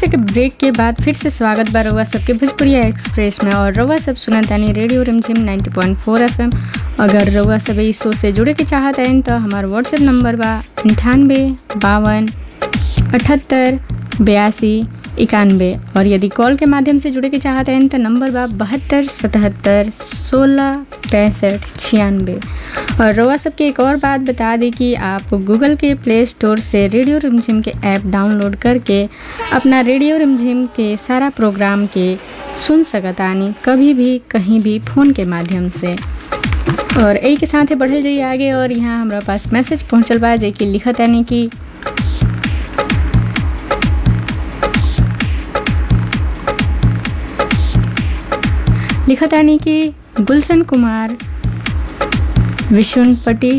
से के ब्रेक के बाद फिर से स्वागत बा रउआ सबके भोजपुरिया एक्सप्रेस में और रउआ सब सुनत तानी रेडियो रिमझिम 90.4 एफएम अगर रउआ सब इस शो से जुड़े के चाहत हन तो हमार व्हाट्सएप नंबर बा अंठानवे बावन अठहत्तर बयासी इक्यानवे और यदि कॉल के माध्यम से जुड़े के चाहते हैं तो नंबर बा बहत्तर सतहत्तर सोलह पैंसठ छियानवे और रउआ सबके एक और बात बता दी कि आप गूगल के प्ले स्टोर से रेडियो रिमझिम के ऐप डाउनलोड करके अपना रेडियो रिमझिम के सारा प्रोग्राम के सुन सकतानी कभी भी कहीं भी फ़ोन के माध्यम से और यही के साथ ही बढ़ल जाइए आगे और यहाँ हमारा पास मैसेज पहुँचल बा जे कि लिखत यानी कि लिखत यानी कि गुलशन कुमार विशुनपटी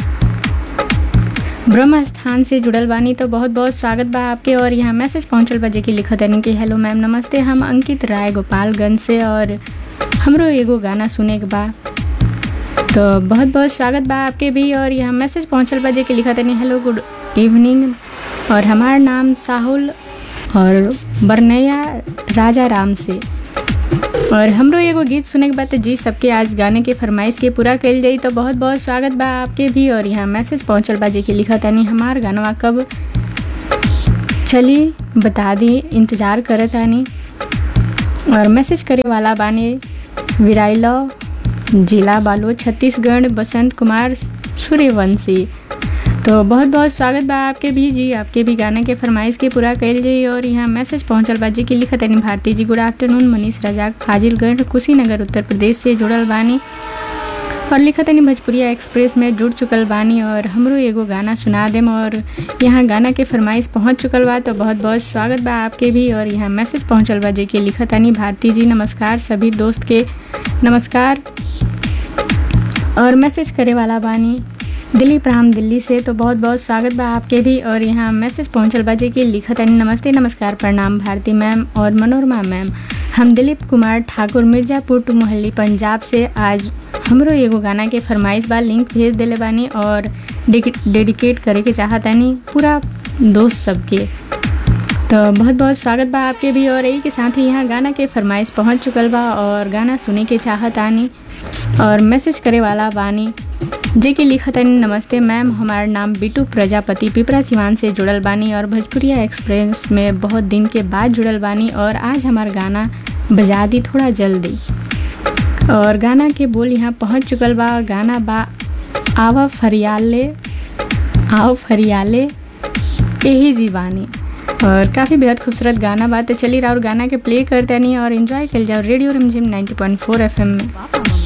ब्रह्म स्थान से जुड़ल बानी तो बहुत बहुत स्वागत बा आपके और यहाँ मैसेज पहुँचल बा जेकि लिखत यानी कि हेलो मैम नमस्ते हम अंकित राय गोपालगंज से और हमरो एगो गाना सुने के बा तो बहुत बहुत स्वागत बा आपके भी और यहाँ मैसेज पहुँचल बा जेकि लिखत यानी हेलो गुड इवनिंग और हमार नाम साहुल और बरनैया राजा राम से और हमरो एगो गीत सुने के बाद जी सबके आज गाने के फरमाइश के पूरा कल जाई तो बहुत बहुत स्वागत बा आपके भी और यहाँ मैसेज पहुँचल बा जे कि लिखा तानी हमार गानवा कब चली बता दी इंतज़ार करत तानी और मैसेज करे वाला बाने विराइलो जिला बालो छत्तीसगढ़ बसंत कुमार सूर्यवंशी तो बहुत बहुत स्वागत बा आपके भी जी आपके भी गाना के फरमाइश के पूरा कैल जाई और यहाँ मैसेज पहुँचल बा जी की लिखत यानी भारती जी गुड आफ्टरनून मनीष रजाक फाजिलगढ़ कुशीनगर उत्तर प्रदेश से जुड़ल बानी और लिखत यानी भोजपुरिया एक्सप्रेस में जुड़ चुकल बानी और हमरो एगो गाना सुना देम और यहाँ गाना के फरमाइश पहुँच चुकल बा तो बहुत बहुत स्वागत बा आपके भी और यहाँ मैसेज पहुँचल बा जी की लिखत यानी भारती जी नमस्कार सभी दोस्त के नमस्कार और मैसेज करे वाला बानी दिलीप राम दिल्ली से तो बहुत बहुत स्वागत बा आपके भी और यहाँ मैसेज पहुँचल बा जे कि लिखत है नमस्ते नमस्कार प्रणाम भारती मैम और मनोरमा मैम हम दिलीप कुमार ठाकुर मिर्ज़ापुर टू मोहल्ली पंजाब से आज हमरो एगो गाना के फरमाइश बा लिंक भेज दिले बानी और डेडिकेट करे के चाहतानी पूरा दोस्त सबके तो बहुत बहुत स्वागत बा आपके भी और यही के साथ ही यहाँ गाना के फरमाइश पहुँच चुकल बा और गाना सुने के चाहत आनी और मैसेज करे वाला बानी जे कि लिखत है नमस्ते मैम हमार नाम बिटू प्रजापति पिपरा सिवान से जुड़ल बानी और भोजपुरिया एक्सप्रेस में बहुत दिन के बाद जुड़ल बानी और आज हमार गाना बजा दी थोड़ा जल्दी और गाना के बोल यहाँ पहुँच चुकल बा गाना बा आवा फरियाले आओ फरियाले यही जीवानी और काफ़ी बेहद खूबसूरत गाना बात है चली रहा और गाना के प्ले करते नहीं और इन्जॉय कर जाओ रेडियो रिमझिम 90.4 एफएम में